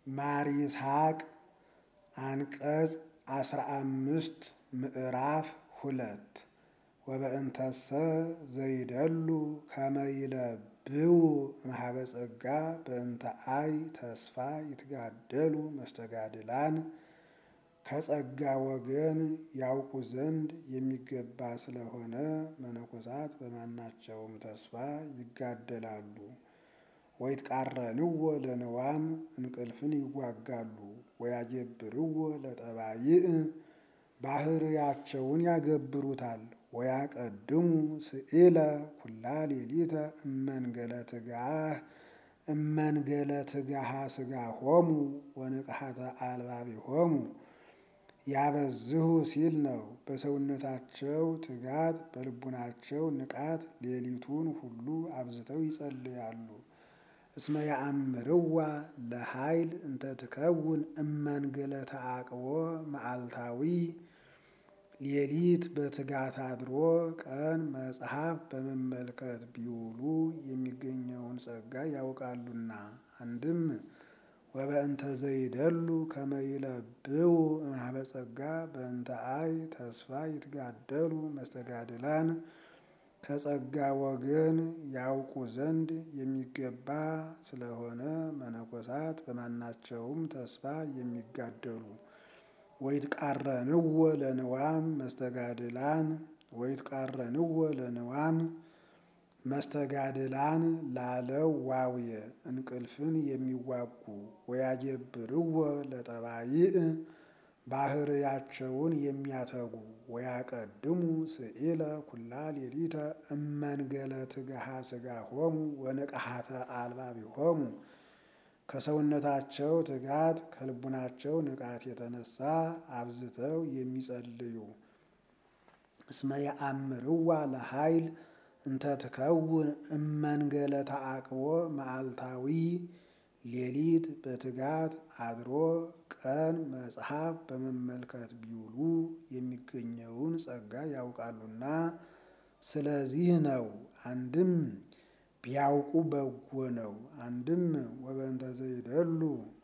ማር ይስሐቅ አንቀጽ አስራ አምስት ምዕራፍ ሁለት ወበእንተሰ ዘይደሉ ከመይለብው እምኀበ ጸጋ በእንተ አይ ተስፋ ይትጋደሉ መስተጋድላን ከጸጋ ወገን ያውቁ ዘንድ የሚገባ ስለሆነ መነኮሳት በማናቸውም ተስፋ ይጋደላሉ። ወይትቃረንዎ ለንዋም እንቅልፍን ይዋጋሉ። ወያጀብርዎ ለጠባይእ ባህርያቸውን ያገብሩታል። ወያቀድሙ ስኢለ ኩላ ሌሊተ እመንገለ ትጋህ እመንገለ ትጋሃ ሥጋሆሙ ወንቅሐተ አልባቢሆሙ ያበዝሁ ሲል ነው። በሰውነታቸው ትጋት በልቡናቸው ንቃት ሌሊቱን ሁሉ አብዝተው ይጸልያሉ። እስመ ያአምርዋ ለኃይል እንተ ትከውን እመንገለ ተዓቅቦ መዓልታዊ ሌሊት በትጋት አድሮ ቀን መጽሐፍ በመመልከት ቢውሉ የሚገኘውን ጸጋ ያውቃሉና። አንድም ወበእንተ ዘይደሉ ከመ ይለብው እምኀበ ጸጋ በእንተ አይ ተስፋ ይትጋደሉ መስተጋድላን ከጸጋ ወገን ያውቁ ዘንድ የሚገባ ስለሆነ መነኮሳት በማናቸውም ተስፋ የሚጋደሉ። ወይትቃረንዎ ለንዋም መስተጋድላን ወይትቃረንዎ ለንዋም መስተጋድላን ላለው ዋውየ እንቅልፍን የሚዋጉ ወያጀብርዎ ለጠባይእ ባህርያቸውን የሚያተጉ ወያቀድሙ ስኢለ ኩላ ሌሊተ እመንገለ ትግሃ ሥጋሆሙ ወንቅሐተ አልባቢሆሙ ከሰውነታቸው ትጋት ከልቡናቸው ንቃት የተነሳ አብዝተው የሚጸልዩ። እስመ ያአምርዋ ለኃይል እንተ ትከውን እመንገለ ተዓቅቦ መዓልታዊ ሌሊት በትጋት አድሮ ቀን መጽሐፍ በመመልከት ቢውሉ የሚገኘውን ጸጋ ያውቃሉና። ስለዚህ ነው። አንድም ቢያውቁ በጎ ነው። አንድም ወበእንተ ዘይደሉ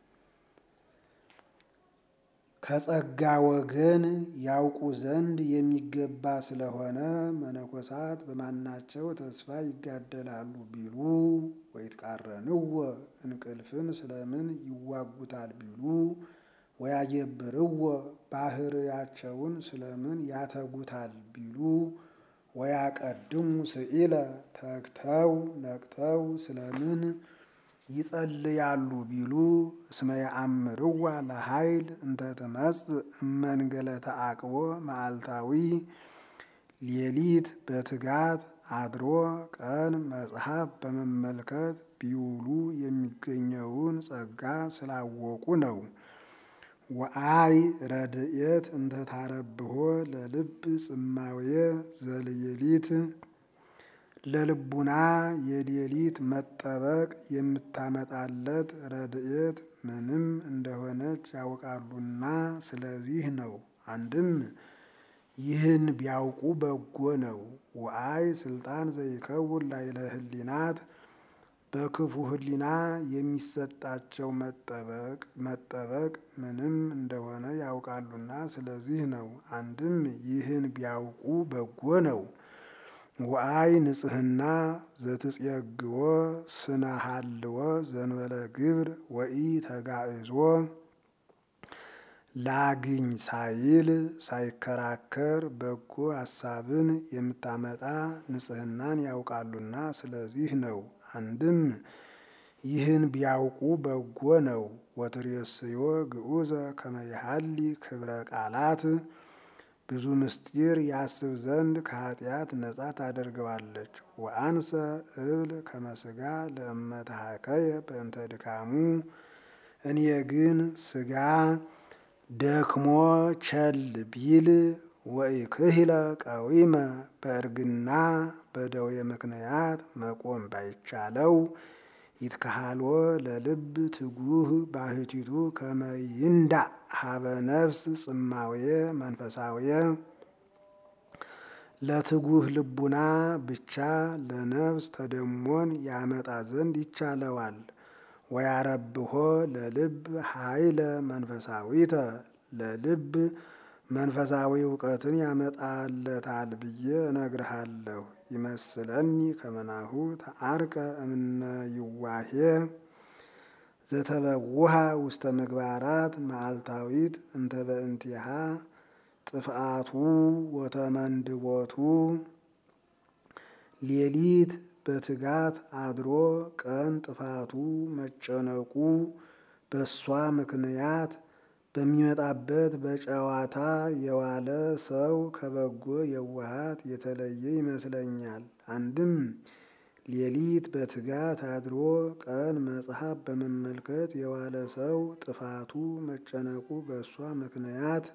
ከጸጋ ወገን ያውቁ ዘንድ የሚገባ ስለሆነ መነኮሳት በማናቸው ተስፋ ይጋደላሉ ቢሉ ወይትቃረንዎ እንቅልፍን ስለምን ይዋጉታል ቢሉ ወያጀብርዎ ባህርያቸውን ስለምን ያተጉታል ቢሉ ወያቀድሙ ስኢለ ተግተው ነቅተው ስለምን ይጸልያሉ ቢሉ እስመ ያአምርዋ ለኃይል እንተ ትመጽእ እመንገለ ተዓቅቦ መዓልታዊ ሌሊት በትጋት አድሮ ቀን መጽሐፍ በመመልከት ቢውሉ የሚገኘውን ጸጋ ስላወቁ ነው። ወአይ ረድኤት እንተ ታረብሖ ለልብ ጽማውየ ዘልየሊት ለልቡና የሌሊት መጠበቅ የምታመጣለት ረድኤት ምንም እንደሆነች ያውቃሉና ስለዚህ ነው። አንድም ይህን ቢያውቁ በጎ ነው። ወአይ ስልጣን ዘይከውን ላዕለ ህሊናት በክፉ ህሊና የሚሰጣቸው መጠበቅ መጠበቅ ምንም እንደሆነ ያውቃሉና ስለዚህ ነው። አንድም ይህን ቢያውቁ በጎ ነው። ወአይ ንጽህና ዘትጼግዎ ስነ ሀልዎ ዘንበለ ግብር ወኢ ተጋዕዞ ላግኝ ሳይል ሳይከራከር በጎ ሀሳብን የምታመጣ ንጽህናን ያውቃሉና ስለዚህ ነው። አንድም ይህን ቢያውቁ በጎ ነው። ወትሬስዮ ግዑዘ ከመ ይሃሊ ክብረ ቃላት ብዙ ምስጢር ያስብ ዘንድ ከኃጢአት ነጻ ታደርገዋለች። ወአንሰ እብል ከመ ሥጋ ለእመ ተሐከየ በእንተ ድካሙ እኔ ግን ሥጋ ደክሞ ቸል ቢል ወኢክህለ ቀዊመ በእርግና በደዌ ምክንያት መቆም ባይቻለው ይትከሃልዎ ለልብ ትጉህ ባህቲቱ ከመ ይንዳእ ሀበ ነፍስ ጽማውየ መንፈሳውየ ለትጉህ ልቡና ብቻ ለነፍስ ተደሞን ያመጣ ዘንድ ይቻለዋል። ወያረብሆ ለልብ ኃይለ መንፈሳዊተ ለልብ መንፈሳዊ እውቀትን ያመጣለታል ብዬ እነግርሃለሁ። ይመስለኒ ከመናሁ ተአርቀ እምነ ይዋሄ ዘተበውሃ ውስተ ምግባራት መዓልታዊት እንተ በእንቲሃ ጥፍአቱ ወተመንድቦቱ ሌሊት በትጋት አድሮ ቀን ጥፋቱ መጨነቁ በሷ ምክንያት በሚመጣበት በጨዋታ የዋለ ሰው ከበጎ የዋሃት የተለየ ይመስለኛል። አንድም ሌሊት በትጋት አድሮ ቀን መጽሐፍ በመመልከት የዋለ ሰው ጥፋቱ መጨነቁ በእሷ ምክንያት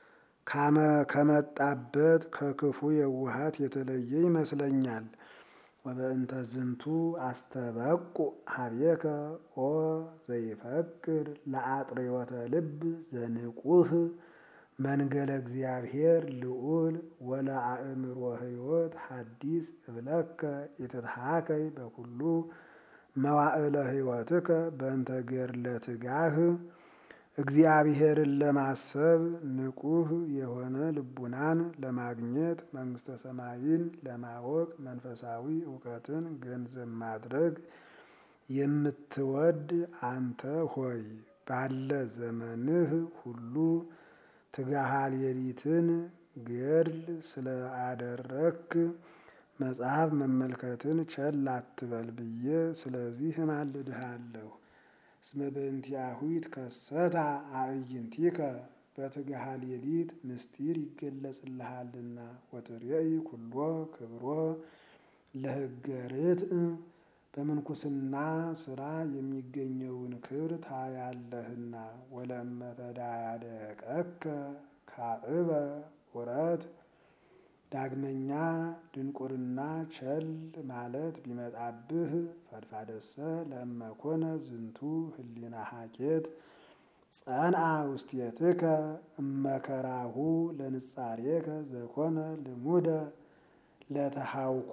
ከመጣበት ከክፉ የዋሃት የተለየ ይመስለኛል። ወበእንተ ዝንቱ አስተበቁ ሀቤከ ኦ ዘይፈቅር ለአጥሬወተ ልብ ዘንቁህ መንገለ እግዚአብሔር ልዑል ወለአእምሮ ሕይወት ሐዲስ እብለከ የተትሃከይ በኩሉ መዋዕለ ሕይወትከ በእንተ ገድለ ትጋህ እግዚአብሔርን ለማሰብ ንቁህ የሆነ ልቡናን ለማግኘት መንግስተ ሰማይን ለማወቅ መንፈሳዊ እውቀትን ገንዘብ ማድረግ የምትወድ አንተ ሆይ ባለ ዘመንህ ሁሉ ትጋሃ ሌሊትን ገድል ስለ አደረክ መጽሐፍ መመልከትን ቸል አትበል ብዬ ስለዚህ እማልድሃለሁ። እስመ በእንቲአሁ ይትከሰታ አዕይንቲከ በትጋሃ ሌሊት ምስጢር ይገለጽልሃልና ወትሬኢ ኩሎ ክብሮ ለሕገ ርትዕ በምንኩስና ስራ የሚገኘውን ክብር ታያለህና። ወለመ ተዳያደቀከ ካዕበ ዑረት ዳግመኛ ድንቁርና ቸል ማለት ቢመጣብህ ፈድፋደሰ ለመኮነ ዝንቱ ህሊና ሀኬት ጸንአ ውስቴትከ እመከራሁ ለንጻሬከ ዘኮነ ልሙደ ለተሃውኮ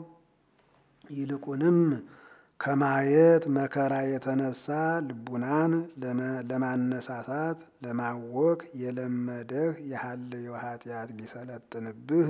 ይልቁንም ከማየት መከራ የተነሳ ልቡናን ለማነሳሳት ለማወክ የለመደህ የሀልዮ ኃጢአት ቢሰለጥንብህ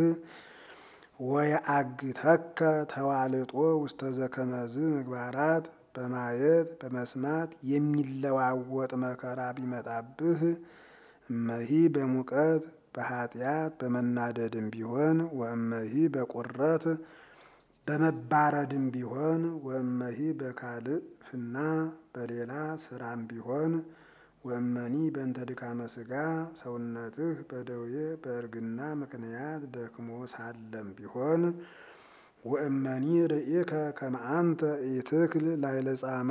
ወየአግተከ ተዋልጦ ውስተ ዘከመዝ ምግባራት በማየት በመስማት የሚለዋወጥ መከራ ቢመጣብህ እመሂ በሙቀት በኃጢአት በመናደድም ቢሆን ወእመሂ በቁረት በመባረድም ቢሆን ወእመሂ በካልእ ፍና በሌላ ስራም ቢሆን ወእመኒ በእንተ ድካመ ሥጋ ሰውነትህ በደዌ በእርግና ምክንያት ደክሞ ሳለም ቢሆን ወእመኒ ርኢከ ከመ አንተ ኢትክል ላዕለ ጻማ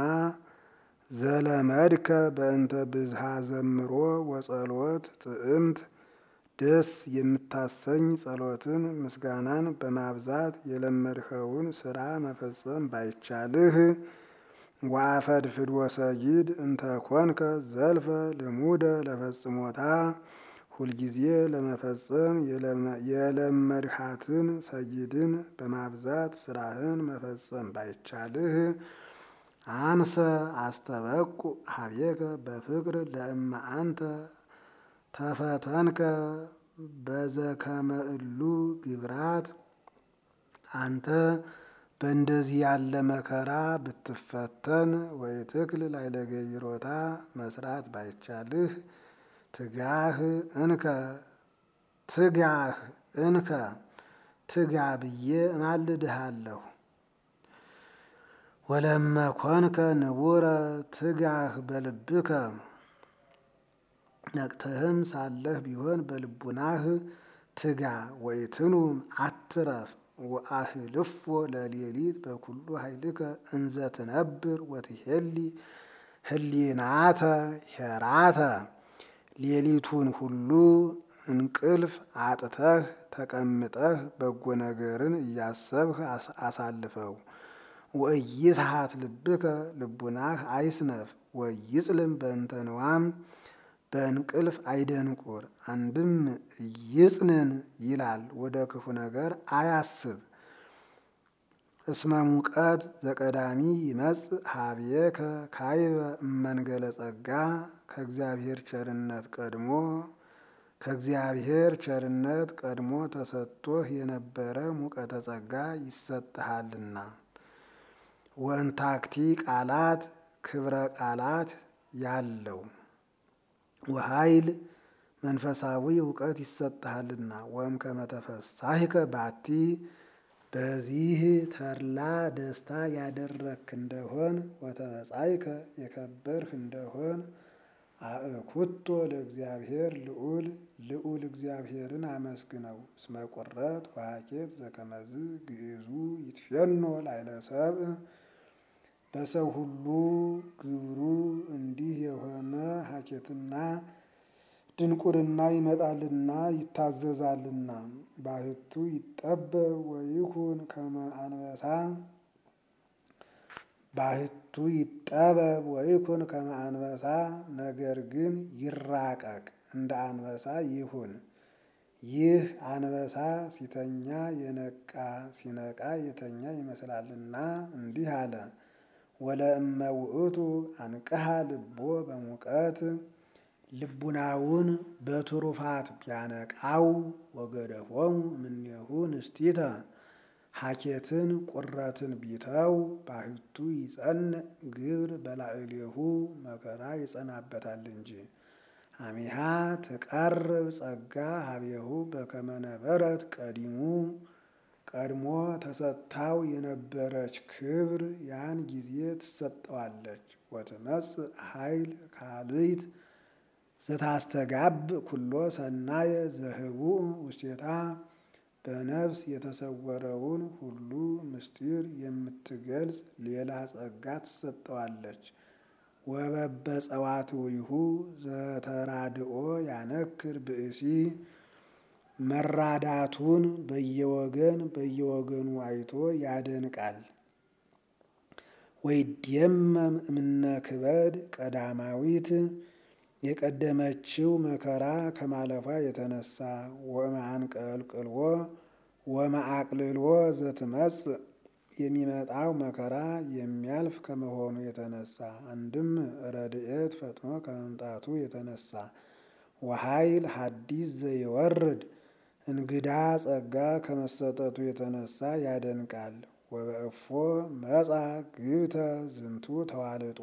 ዘለመድከ በእንተ ብዝሃ ዘምሮ ወጸሎት ጥዕምት ደስ የምታሰኝ ጸሎትን ምስጋናን በማብዛት የለመድኸውን ስራ መፈጸም ባይቻልህ ወአፈድፍድ ወሰጊድ እንተ ኮንከ ዘልፈ ልሙደ ለፈጽሞታ ሁልጊዜ ለመፈጸም የለመድሃትን ሰጊድን በማብዛት ስራህን መፈጸም ባይቻልህ አንሰ አስተበቁ ሀቤከ በፍቅር ለእመ አንተ ተፈተንከ በዘከመ እሉ ግብራት አንተ በእንደዚህ ያለ መከራ ብትፈተን ወይ ትክል ላዕለ ገቢሮታ መስራት ባይቻልህ ትጋህ እንከ ትጋህ እንከ ትጋ ብዬ እማልድሃለሁ። ወለመ ኮንከ ንቡረ ትጋህ በልብከ ነቅተህም ሳለህ ቢሆን በልቡናህ ትጋ ወይትኑም አትረፍ ወአህልፎ ለሌሊት በኩሉ ኃይልከ እንዘ ትነብር ወትሄሊ ህሊናተ ሄራተ ሌሊቱን ሁሉ እንቅልፍ አጥተህ ተቀምጠህ በጎ ነገርን እያሰብህ አሳልፈው። ወኢይስሐት ልብከ ልቡናህ አይስነፍ ወይጽልም በእንተ ንዋም በእንቅልፍ አይደንቁር። አንድም ይጽንን ይላል ወደ ክፉ ነገር አያስብ። እስመ ሙቀት ዘቀዳሚ ይመጽእ ሀብየከ ካይበ እመንገለ ጸጋ ከእግዚአብሔር ቸርነት ቀድሞ ከእግዚአብሔር ቸርነት ቀድሞ ተሰጥቶህ የነበረ ሙቀተ ጸጋ ይሰጥሃልና። ወእንታክቲ ቃላት ክብረ ቃላት ያለው ወኃይል መንፈሳዊ እውቀት ይሰጥሃልና። ወእም ከመተፈሳሂከ ባቲ በዚህ ተድላ ደስታ ያደረክ እንደሆን ወተበጻይከ የከበርህ እንደሆን አእኩቶ ለእግዚአብሔር ልዑል ልዑል እግዚአብሔርን አመስግነው። እስመ ቁረት ወሀኬት ዘከመዝ ግዕዙ ይትፌኖ ላዕለ ሰብእ በሰው ሁሉ ግብሩ እንዲህ የሆነ ሀኬትና ድንቁርና ይመጣልና ይታዘዛልና። ባህቱ ይጠበብ ወይኩን ከመ አንበሳ ባህቱ ይጠበብ ወይኩን ከመ አንበሳ ነገር ግን ይራቀቅ እንደ አንበሳ ይሁን። ይህ አንበሳ ሲተኛ የነቃ ሲነቃ የተኛ ይመስላልና እንዲህ አለ። ወለእመ ውእቱ አንቅሃ ልቦ በሙቀት ልቡናውን በትሩፋት ቢያነቃው ወገደፎሙ እምኔሁ ንስቲተ ሀኬትን ቁረትን ቢተው ባህቱ ይጸንዕ ግብር በላዕሌሁ መከራ ይጸናበታል እንጂ። አሚሃ ትቀርብ ጸጋ ሀቤሁ በከመ ነበረት ቀዲሙ ቀድሞ ተሰጥታው የነበረች ክብር ያን ጊዜ ትሰጠዋለች። ወትመጽእ ኃይል ካልይት ዘታስተጋብ ኩሎ ሰናየ ዘህቡእ ውስቴታ በነፍስ የተሰወረውን ሁሉ ምስጢር የምትገልጽ ሌላ ጸጋ ትሰጠዋለች። ወበበጸዋትዊሁ ዘተራድኦ ያነክር ብእሲ መራዳቱን በየወገን በየወገኑ አይቶ ያደንቃል። ወይድየመም እምነ ክበድ ቀዳማዊት የቀደመችው መከራ ከማለፏ የተነሳ ወመአንቀልቅልዎ ወመአቅልልዎ ዘትመጽእ የሚመጣው መከራ የሚያልፍ ከመሆኑ የተነሳ አንድም ረድኤት ፈጥኖ ከመምጣቱ የተነሳ ወኃይል ሐዲስ ዘይወርድ እንግዳ ጸጋ ከመሰጠቱ የተነሳ ያደንቃል። ወበእፎ መጻ ግብተ ዝንቱ ተዋልጦ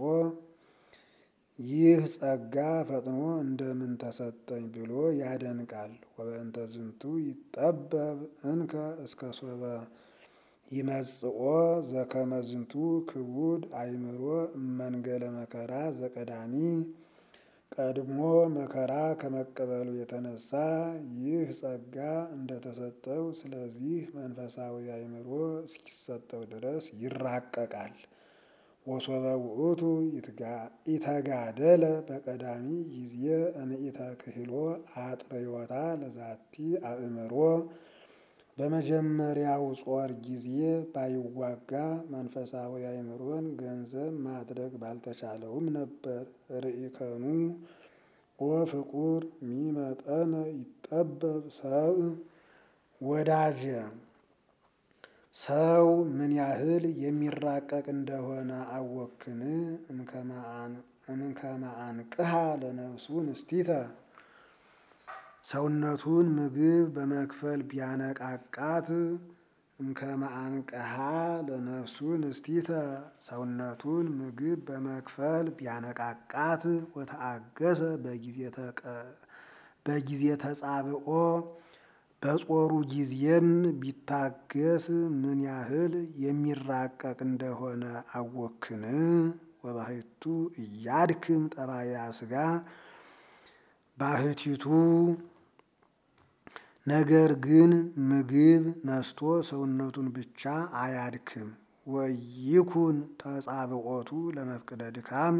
ይህ ጸጋ ፈጥኖ እንደምን ተሰጠኝ ብሎ ያደንቃል። ወበእንተ ዝንቱ ይጠበብ እንከ እስከ ሶበ ይመጽኦ ዘከመ ዝንቱ ክቡድ አእምሮ እመንገለ መከራ ዘቀዳሚ ቀድሞ መከራ ከመቀበሉ የተነሳ ይህ ጸጋ እንደተሰጠው ስለዚህ መንፈሳዊ አእምሮ እስኪሰጠው ድረስ ይራቀቃል። ወሶበ ውእቱ ኢተጋደለ በቀዳሚ ጊዜ እንኢተ ክህሎ አጥርዮታ ለዛቲ አእምሮ በመጀመሪያው ጾር ጊዜ ባይዋጋ መንፈሳዊ አእምሮን ገንዘብ ማድረግ ባልተቻለውም ነበር። ርኢከኑ ወፍቁር ሚመጠነ ይጠበብ ሰብ ወዳጀ ሰው ምን ያህል የሚራቀቅ እንደሆነ አወክን እምከመ አንቅሃ ለነፍሱ ንስቲተ ሰውነቱን ምግብ በመክፈል ቢያነቃቃት እምከመ አንቅሃ ለነፍሱ ንስቲተ ሰውነቱን ምግብ በመክፈል ቢያነቃቃት ወተአገሰ በጊዜ ተጻብኦ በጾሩ ጊዜም ቢታገስ ምን ያህል የሚራቀቅ እንደሆነ አወክን። ወባሕቱ እያድክም ጠባያ ሥጋ ባህቲቱ ነገር ግን ምግብ ነስቶ ሰውነቱን ብቻ አያድክም። ወይኩን ተጻብዖቱ ለመፍቅደ ድካም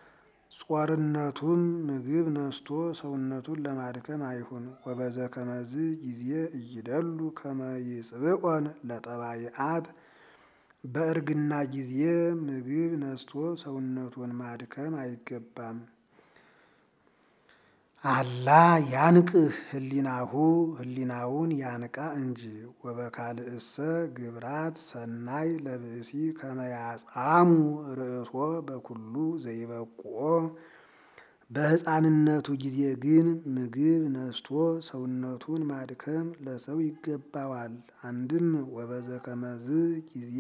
ጾርነቱም ምግብ ነስቶ ሰውነቱን ለማድከም አይሁን። ወበዘ ከመዝ ጊዜ እይደሉ ከመ ይጽብዖን ለጠባይአት በእርግና ጊዜ ምግብ ነስቶ ሰውነቱን ማድከም አይገባም። አላ ያንቅህ ህሊናሁ ህሊናውን ያንቃ እንጂ ወበካልእሰ ግብራት ሰናይ ለብእሲ ከመያጻሙ ርእሶ በኩሉ ዘይበቁኦ በሕፃንነቱ ጊዜ ግን ምግብ ነስቶ ሰውነቱን ማድከም ለሰው ይገባዋል። አንድም ወበዘ ከመዝ ጊዜ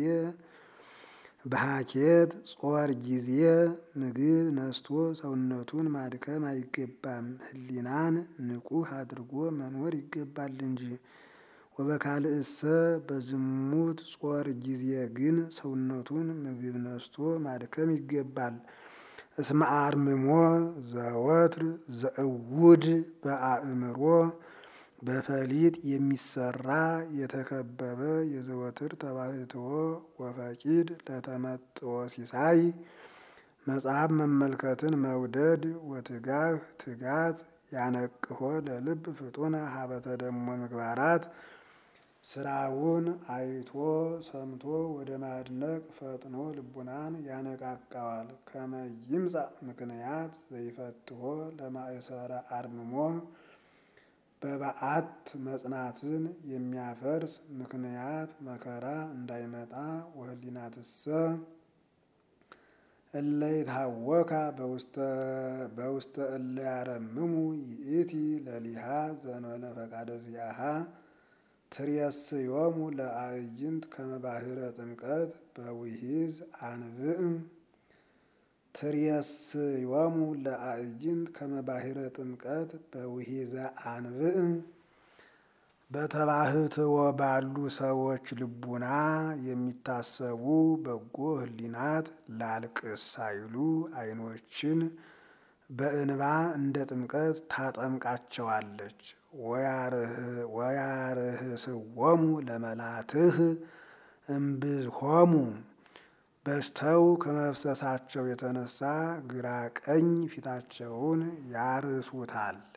በሀኬት ጾር ጊዜ ምግብ ነስቶ ሰውነቱን ማድከም አይገባም። ህሊናን ንቁህ አድርጎ መኖር ይገባል እንጂ። ወበካልእሰ በዝሙት ጾር ጊዜ ግን ሰውነቱን ምግብ ነስቶ ማድከም ይገባል። እስመ አርምሞ ዘወትር ዘእውድ በአእምሮ በፈሊጥ የሚሰራ የተከበበ የዘወትር ተባሕትዎ ወፈቂድ ለተመጥዎ ሲሳይ መጽሐፍ መመልከትን መውደድ ወትጋህ ትጋት ያነቅሆ ለልብ ፍጡነ ሀበተ ደሞ ምግባራት ስራውን አይቶ ሰምቶ ወደ ማድነቅ ፈጥኖ ልቡናን ያነቃቃዋል። ከመ ይምጻእ ምክንያት ዘይፈትሖ ለማእሰረ አርምሞ በበዓት መጽናትን የሚያፈርስ ምክንያት መከራ እንዳይመጣ ወህሊናትሰ እለ ይትሃወካ በውስተ እለ ያረምሙ ይእቲ ለሊሃ ዘእንበለ ፈቃደ ዚአሃ ትሬስዮሙ ለአዕይንት ከመ ባሕረ ጥምቀት በውሒዝ አንብዕም ትሬስዮሙ ለአዕይንት ከመ ባሕረ ጥምቀት በውሒዘ አንብዕም በተባሕትዎ ባሉ ሰዎች ልቡና የሚታሰቡ በጎ ህሊናት ላልቅስ ሳይሉ ዓይኖችን በእንባ እንደ ጥምቀት ታጠምቃቸዋለች። ወያርህስዎሙ ለመላትህ እምብዝሆሙ በዝተው ከመፍሰሳቸው የተነሳ ግራ ቀኝ ፊታቸውን ያርሱታል።